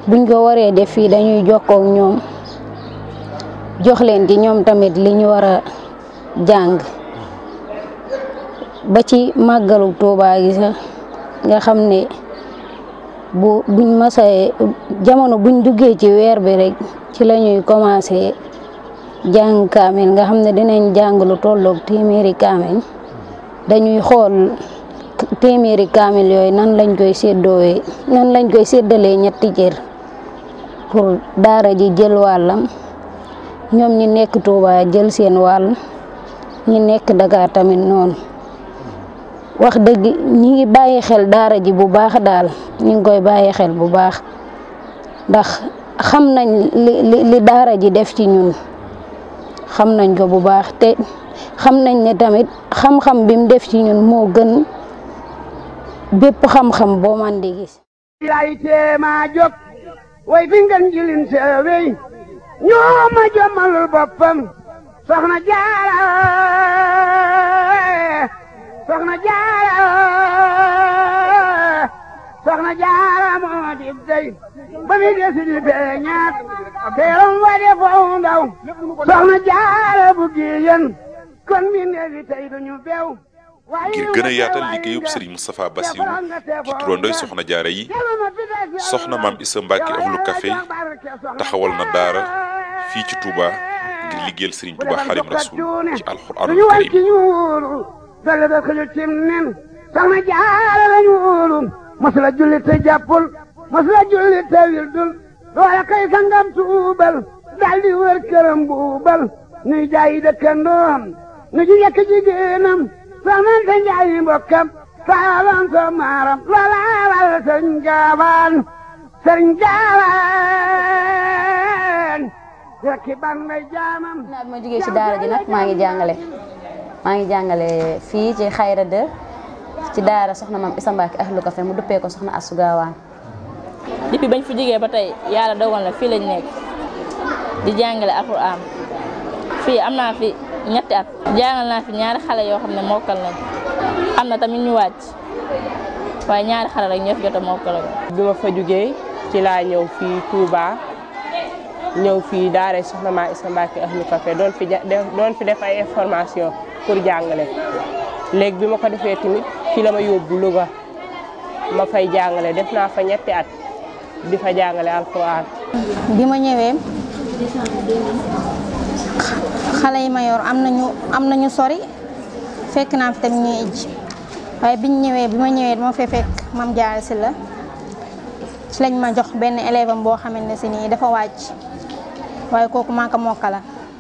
buñ ko waree def fii dañuy jokkoo ak ñoom jox leen ci ñoom tamit li ñu war a jàng ba ci màggalu Tuubaa gi sax nga xam ne bu buñ masee jamono buñ duggee ci weer bi rek ci la ñuy commencé jàng kaamil nga xam ne dinañ jàng lu tolloog téeméeri kaamil dañuy xool téeméeri kaamil yooyu nan lañ koy séddoowee nan lañ koy séddalee ñetti cër pour daara ji jël wàllam ñoom ñi nekk Touba jël seen wàll ñi nekk Dakar tamit noonu wax dëgg ñi ngi bàyyi xel daara ji bu baax daal ñi ngi koy bàyyi xel bu baax ndax xam nañ li li daara ji def ci ñun xam nañ ko bu baax te xam nañ ne tamit xam-xam bi mu def ci ñun moo gën bépp xam-xam boo man di gis lay teema jóg way fi ngeen jilin seewey ñoo ma jommalul boppam soxna jaara soxna jaara soxna jaara moo di dey ba mi desi di feeñaat teeram wa de foofu ndaw soxna jaara bu giyen kon mi neefi tey duñu beew ngir gën a yaatal liggéeyub Serigne Moustapha Bassirou ci turandoy soxna jaara yi soxna maam Issa Mbacke ahlu café taxawal na daara fii ci Touba ngir liggéeyal Serigne Touba Xadim Rasul ci alxuraanul karim dale da xëju cim nen soxna jaara lañu wóolu masula julli te jàppul masula julli te wildul loola kay sangam tuubal daldi wër këram buubal nuy jaayi dëkkandoom nu ji yekk jigéenam soxnante njaayi mbokkam saalam so maaram loola wal sëriñ gaawaan sëriñ gaawaan rekki ban ngay jaamam naa bi ma jógee ci daara ji nag maa ngi jàngale maa ngi jàngale fii ci xayra de ci daara soxna maam Issa Mbacke ahlu café mu duppee ko soxna Astou Gawane depuis bañ fi jógee ba tey yàlla dogal na fii lañ nekk di jàngale alxuraan fii am naa fi ñetti at jàngal naa fi ñaari xale yoo xam ne mokkal nañ am na tamit ñu wàcc waaye ñaari xale rek ñoo fi jot a mokkal bi ma fa jógee ci laa ñëw fii Touba ñëw fii daara soxna maa Issa Mbacke ahlu café doon fi doon fi def ay information pour jàngale léegi bi ma ko defee tamit fi la ma yóbbu Louga ma fay jàngale def naa fa ñetti at di fa jàngale alxuraan bi ma ñëwee xale yi ma yor am nañu am nañu sori fekk naa fi tamit ñuy ijj waaye biñ ñëwee bi ma ñëwee dama fee fekk mam jaar si la ci lañ ma jox benn élève am boo xamante ne si nii dafa wàcc waaye kooku maa ko mokkala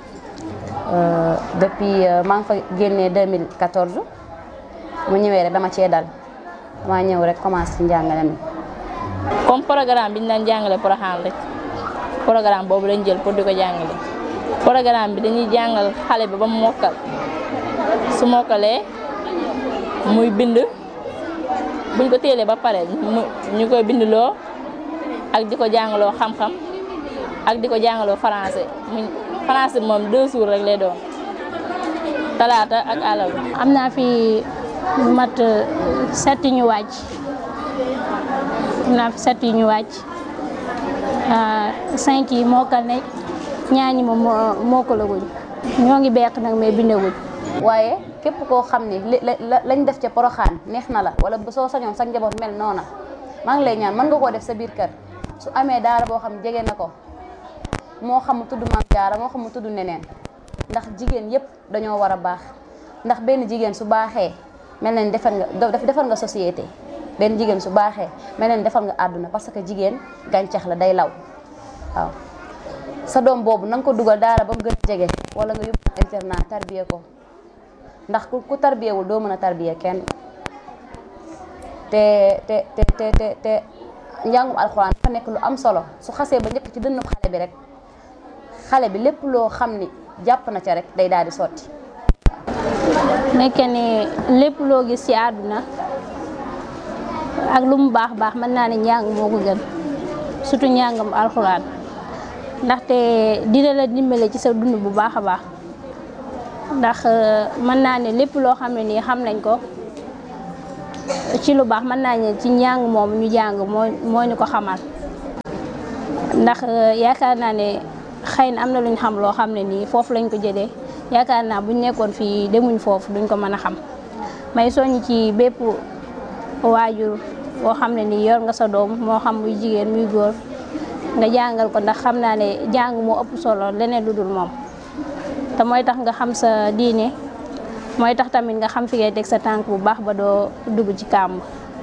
depuis maa ngi fa génnee 2014 mu ñëwee rek dama cee dal dama ñëw rek commencé ci njàngale mi comme programme bi ñu daan jàngale Porokhane rek programme boobu lañ jël pour di ko jàngale programme bi dañuy jàngal xale bi ba mu mokkal su mokkalee muy bind buñ ko téelee ba pare ñu koy bindloo ak di ko jàngaloo xam-xam ak di ko jàngaloo français mu français moom deux jours rek lay doon talaata ak àllarba. am naa fi mat setti ñu wàcc am naa fi setti ñu wàcc cinq yi mokkal ne ñaañi moom mokkalaguñ ñoo ngi beq nag mais bindaguñ waaye képp koo xam ni li lañ def ca poroxaan neex na la wala soo sañoon sa njaboot mel noona maa ngi lay ñaan mën nga koo def sa biir kër su amee daara boo xam jege na ko moo xam mu tudd maam jaara moo xam mu tudd neneen ndax jigéen yépp dañoo war a baax ndax benn jigéen su baaxee mel na ni defar nga defar nga société benn jigéen su baaxee mel na ni defar nga àdduna parce que jigéen gàncax la day law waaw sa doom boobu na nga ko dugal daara ba mu gën a jege wala nga yóbbu internat tarbiye ko ndax ku tarbiyewul doo mën a tarbiye kenn te te te te te te njàngum alxuraan dafa nekk lu am solo su xasee ba njëkk ci dënnu xale bi rek xale bi lépp loo xam ni jàpp na ca rek day daal di sotti. nekke ni lépp loo gis ci àdduna ak lu mu baax baax mën naa ne njàng moo ko gën surtout njàngam alxuraan ndaxte dina la dimbale ci sa dund bu baax a baax ndax mën naa ne lépp loo xam ne nii xam nañ ko ci lu baax mën naa ne ci njàng moom ñu jàng moo moo ñu ko xamal ndax yaakaar naa ne xëy na am na lu ñu xam loo xam ne nii foofu lañ ko jëlee yaakaar naa buñ nekkoon fii demuñ foofu duñ ko mën a xam may soññ ci bépp waajur boo xam ne nii yor nga sa doom moo xam muy jigéen muy góor nga jàngal ko ndax xam naa ne jàng moo ëpp solo leneen lu dul moom te mooy tax nga xam sa diine mooy tax tamit nga xam fi ngay teg sa tànk bu baax ba doo dugg ci kàmb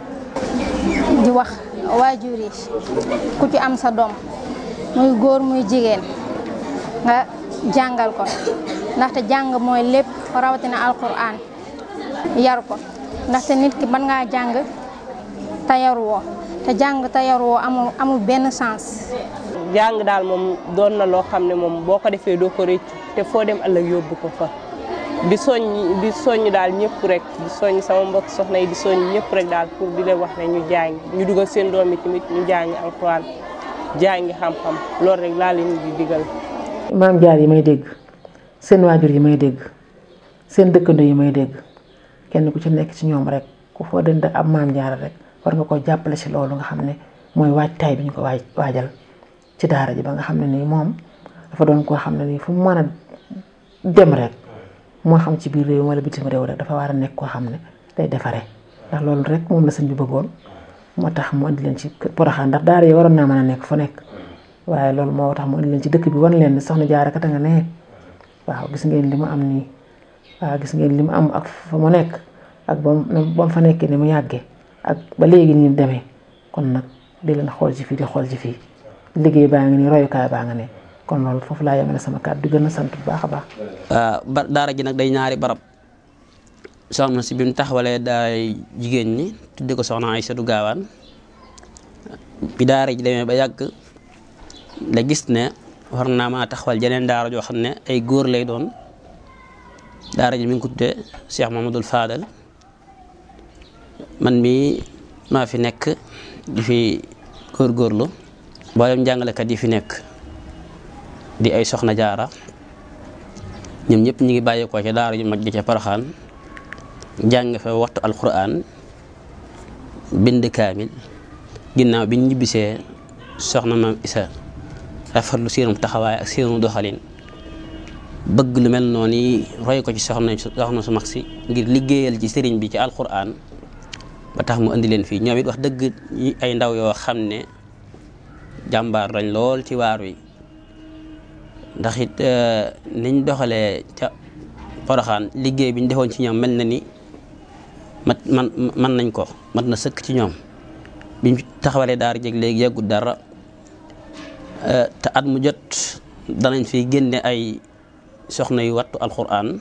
di wax waajur yi ku ci am sa doom muy góor muy jigéen nga jàngal ko ndaxte jàng mooy lépp rawatina alquran yar ko ndaxte nit ki mën ngaa jàng te yaruwoo te jàng te yaruwoo amul amul benn sens. jàng daal moom doon na loo xam ne moom boo ko defee doo ko rëccu te foo dem ëllëg yóbbu ko fa di soññ di soññ daal ñëpp rek di soññ sama mbokk soxna yi di soññ ñëpp rek daal pour di leen wax ne ñu jàng ñu dugal seen doom yi tamit ñu jàngi alxuraan jàngi xam-xam loolu rek laa leen di digal. maam jaar yi may dégg seen waajur yi may dégg seen dëkkandoo yi may dégg kenn ku ci nekk ci ñoom rek ku foo dënd ab maam jaar rek war nga ko jàppale ci loolu nga xam ne mooy waajtaay bi ñu ko waaj waajal ci daara ji ba nga xam ne nii moom dafa doon koo xam ne nii fu mu mën a dem rek moo xam ci biir réew wala bitim réew rek dafa war a nekk koo xam ne day defaree ndax loolu rek moom la sëñ bi bëggoon moo tax mu andi leen ci Poroxaan ndax daara yi waroon naa mën a nekk fu nekk waaye loolu moo tax mu andi leen ci dëkk bi wan leen ne soxna Jaara kat a nga ne waaw gis ngeen li mu am nii waaw gis ngeen li mu am ak fa mu nekk ak ba mu fa nekkee ni mu yàggee ak ba léegi nii demee kon nag di leen xool ci fii di xool ci fii liggéey baa ngi nii royukaay baa nga ne kon loolu foofu laa yemale sama kàddu di gën a sant bu baax a baax. ba daara ji nag day ñaari barab soxna si bi mu taxawalee daay jigéen ñi tudde ko soxna Aysatu Gaawaan bi daara ji demee ba yàgg la gis ne war naa maa taxawal jeneen daara joo xam ne ay góor lay doon daara ji mi ngi ko tuddee Cheikh Mamadou Fadal man mii maa fi nekk di fi góorgóorlu mboolem jàngalekat yi fi nekk di ay soxna jaara ñoom ñëpp ñu ngi bàyyeekoo ca daara ju mag ji ca Poroxaan jàng fa waxtu alquran bind kaamil ginnaaw bi ñu ñibbisee soxna maam Isa rafetlu seenum taxawaay ak seenu doxalin bëgg lu mel noonu yi roy ko ci soxna soxna su mag si ngir liggéeyal ci sëriñ bi ci alquran ba tax mu indi leen fii ñoom it wax dëgg ay ndaw yoo xam ne jàmbaar lañ lool ci waar wi ndax it niñ doxalee ca Poroxaan liggéey bi ñu defoon ci ñoom mel na ni mat man man nañ ko mat na sëkk ci ñoom biñ taxawalee daara jeg léegi yàggut dara te at mu jot danañ fi génne ay soxna yu wattu alxuraan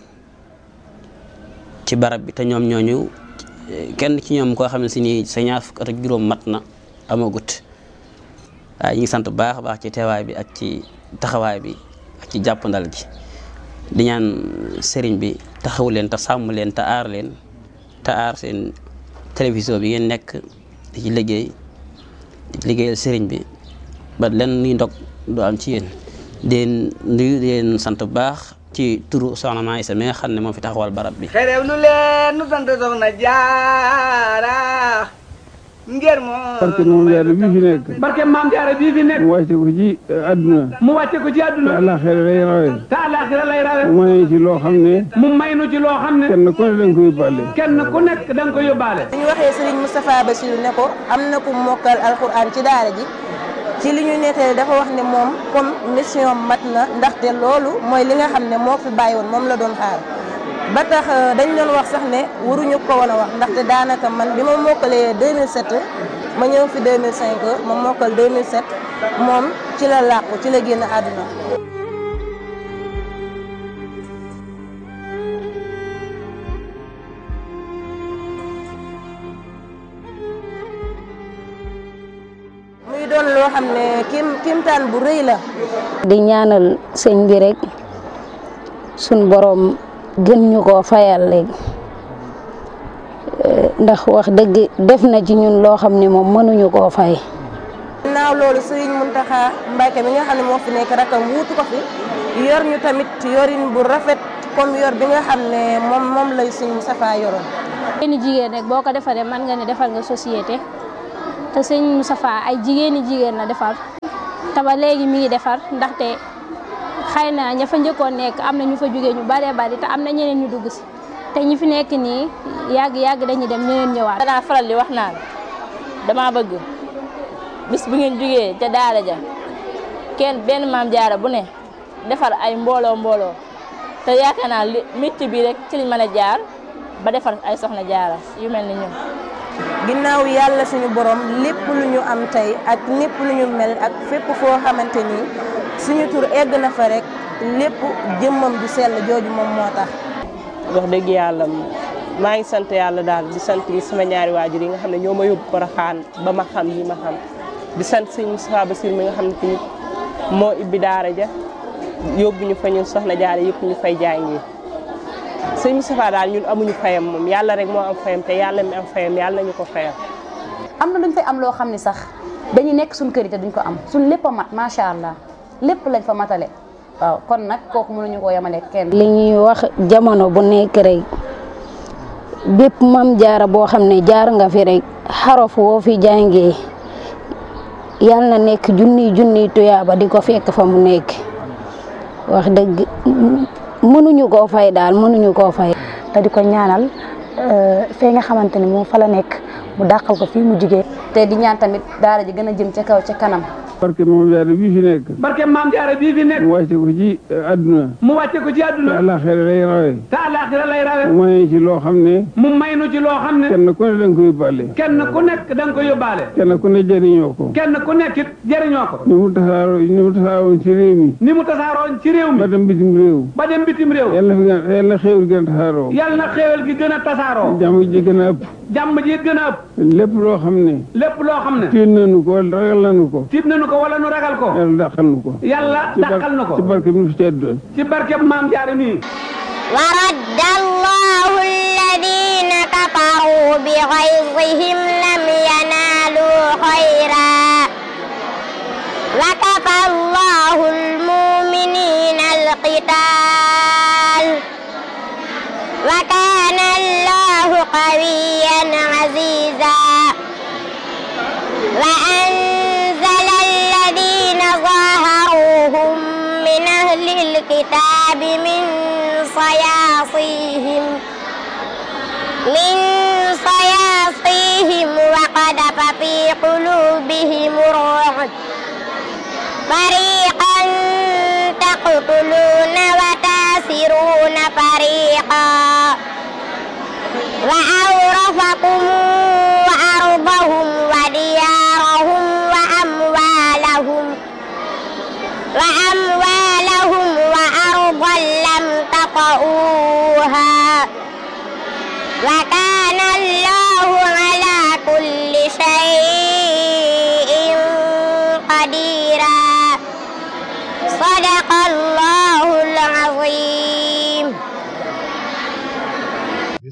ci barab bi te ñoom ñooñu kenn ci ñoom koo xam ne si ni sa ñaar fukk at ak juróom mat na amagut waaye ñu ngi sant bu baax a baax ci teewaay bi ak ci taxawaay bi ak ci jàppandal gi di ñaan sëriñ bi taxawu leen te sàmm leen te aar leen te aar seen télévision bi ngeen nekk di ci liggéey di liggéeyal sëriñ bi ba len nuy ndog du am ci yéen deen nuyu leen sant bu baax ci turu soxna Maa Isa mi nga xam ne moo fi taxawal barab bi xerew lu leen nu sant soxna jaara ngir moo barke moom jaara bii fi nekk barke maam jaara bii fi nekk mu wàcce ko ci àdduna mu wàcce ko ci àdduna te àllaaxira lay rawe te àllaaxira lay rawe mu may ci loo xam ne mu may nu ci loo xam ne kenn ku ne da nga ko yóbbaale kenn ku nekk da nga ko yóbbaale ñu waxee Serigne Moustapha Bassirou ne ko am na ku mokkal alxuraan ci daara ji ci li ñu nettali dafa wax ne moom comme mission mat na ndaxte loolu mooy li nga xam ne moo fi bàyyi woon moom la doon xaar ba tax dañ doon wax sax ne waruñu ko woon a wax ndaxte daanaka man bi ma mokkalee 2007 ma ñëw fi 2005 ma mokkal 2007 moom ci la làqu ci la génn àdduna muy doon loo xam ne kim kimtaan bu rëy la di ñaanal sëñ bi rek suñ boroom gën ñu koo fayal léegi ndax wax dëgg def na ci ñun loo xam ne moom mënuñu koo fay. naaw loolu Serigne Mountakha Mbacké mi nga xam ne moo fi nekk rakam wuutu ko fi yor ñu tamit yorin bu rafet comme yor bi nga xam ne moom moom lay Serigne Moustapha yoroon. jigéeni jigéen rek boo ko defaree mën nga ne defal nga société te sëñ Moustapha ay jigéeni jigéen la defar te ba léegi mi ngi defar ndaxte xëy na ña fa njëkkoon nekk am na ñu fa jógee ñu baree bari te am na ñeneen ñu dugg si te ñi fi nekk nii yàgg yàgg dañuy dem ñeneen ñëwaat. danaa faral di wax naan dama bëgg bis bu ngeen jógee ca daara ja kenn benn maam jaara bu ne defar ay mbooloo mbooloo te yaakaar naa li métti bi rek ci liñ mën a jaar ba defar ay soxna jaara yu mel ni ñun. ginnaaw yàlla suñu borom lépp lu ñu am tey ak lépp lu ñu mel ak fépp foo xamante ni suñu tur egg na fa rek lépp jëmmam du sell jooju moom moo tax. wax dëgg yàlla maa ngi sant yàlla daal di sant sama ñaari waajur yi nga xam ne ñoo ma yóbbu Porokhane ba ma xam yi ma xam di sant sëñ Moustapha Bassir mi nga xam ne tamit moo ibbi daara ja yóbbu ñu fa ñun soxna jaare yëpp ñu fay jàngi sëñ Moustapha daal ñun amuñu fayam moom yàlla rek moo am fayam te yàlla mi am fayam yàlla nañu ko fayam. am na luñ fay am loo xam ne sax dañuy nekk suñ kër yi te duñ ko am suñ lépp a mat macha allah lépp lañ fa matale waaw kon nag kooku mënuñu koo yemale kenn. li ñuy wax jamono bu nekk rek bépp mam jaara boo xam ne jaar nga fi rek xarof woo fi jàngee yal na nekk junniy junniy tuyaaba di ko fekk fa mu nekk wax dëgg mënuñu koo fay daal mënuñu koo fay. te di ko ñaanal fee nga xamante ni moom fa la nekk mu dàqal ko fii mu jigee te di ñaan tamit daara ji gën a jëm ca kaw ca kanam. barke moom jaara bii fi nekk barke maam jaara bii fi nekk mu wàcce ko ci àdduna mu wàcce ko ci te àdduna àllaaxira lay rawe te àllaaxira lay rawe mu may ci loo xam ne mu may nu ci loo xam ne kenn ku ne da nga ko yóbbaale kenn ku nekk da nga ko yóbbaale kenn ku ne jëriñoo ko kenn ku nekk it jëriñoo ko ni mu tasaaroo ni mu tasaaroon ci réew mi ni mu tasaaroon ci réew mi ba dem bitim réew ba dem bitim réew yàlla fi gën yàlla xéewal gën a tasaaroo yàlla na xéewal gi gën a tasaaroo jàmm ji gën a ëpp jàmm ji gën a ëpp lépp loo xam ne lépp loo xam ne tiit nañu ko wala ragal nañu ko tiit nañu ko wala nu ragal ko yàlla dàqal nu ko yàlla ci bar- dàqal na ko ci barke bi nu fi tedd ci barkeb maam jaara nii ورد الله الذين كفروا بغيظهم لم ينالوا خيرا وكفى الله المؤمنين القتال وكان الله قويا عزيزا وأنزل الذين ظاهروهم من أهل الكتاب من صياصيهم من صياصيهم وقذف في قلوبهم الرعب فريقا تقتلون وتاسرون فريقا وأورثكم أرضهم وديارهم وأموالهم وأموالهم وأرضا لم تطئوها وكان الله على كل شيء قديرا صدق الله